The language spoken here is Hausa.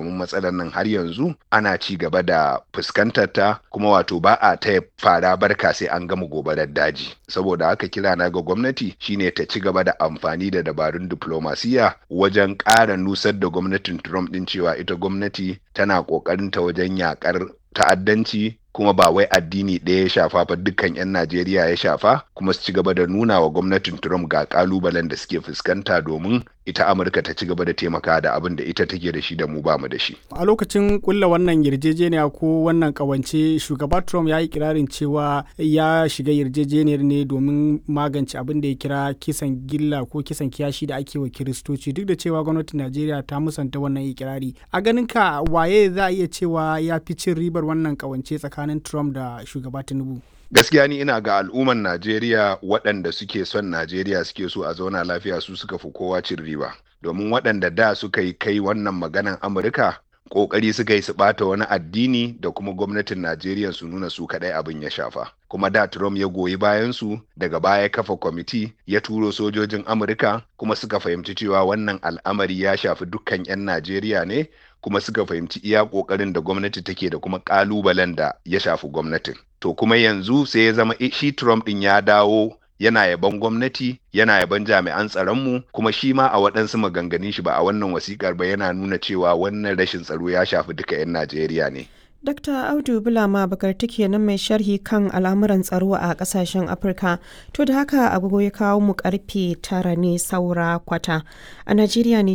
domin matsalar nan har yanzu ana ci gaba da fuskantar ta kuma wato ba a taya fara barka sai an gama gobarar daji saboda haka kira na ga gwamnati shine ta ci gaba da amfani da dabarun diplomasiya wajen ƙara nusar da gwamnatin Trump din cewa ita gwamnati tana ƙoƙarin ta wajen yakar ta'addanci kuma ba wai addini ɗaya ya shafa ba dukkan 'yan Najeriya ya shafa kuma su ci gaba da nuna wa gwamnatin Trump ga kalubalen da suke fuskanta domin ita Amurka ta ci gaba da taimaka da abin da ita take da shi da mu bamu da shi. A lokacin kulla wannan yarjejeniya ko wannan kawance shugaba Trump ya yi kirarin cewa ya shiga yarjejeniyar ne domin magance abin da ya kira kisan gilla ko kisan kiyashi da ake wa kiristoci duk da cewa gwamnatin Najeriya ta musanta wannan ikirari. A ganin ka waye za a iya cewa ya fi cin ribar wannan kawance tsakanin Trump da shugaba Tinubu? gaskiya ni ina ga al'umman Najeriya waɗanda suke son Najeriya suke so a zauna lafiya su suka fi kowa cin riba domin waɗanda da suka yi kai wannan maganan Amurka ƙoƙari suka yi su ɓata wani addini da kuma gwamnatin Najeriya su nuna su kaɗai abin ya shafa kuma da Trump ya goyi bayan su daga baya kafa kwamiti ya turo sojojin Amurka kuma suka fahimci cewa wannan al'amari ya shafi dukkan 'yan Najeriya ne kuma suka fahimci iya ƙoƙarin da gwamnati take da kuma ƙalubalen da ya shafi gwamnatin. To kuma yanzu sai ya zama shi Trump ɗin ya dawo yana yaban gwamnati yana yaban jami'an tsaronmu kuma shi ma a waɗansu maganganun shi ba a wannan wasikar ba yana nuna cewa wannan rashin tsaro ya shafi duka 'yan Najeriya ne. Dr. Audu Bulama Bakarti kenan mai sharhi kan al'amuran tsaro a kasashen Afirka. To da haka agogo ya kawo mu karfe tara ne saura kwata. A Najeriya ne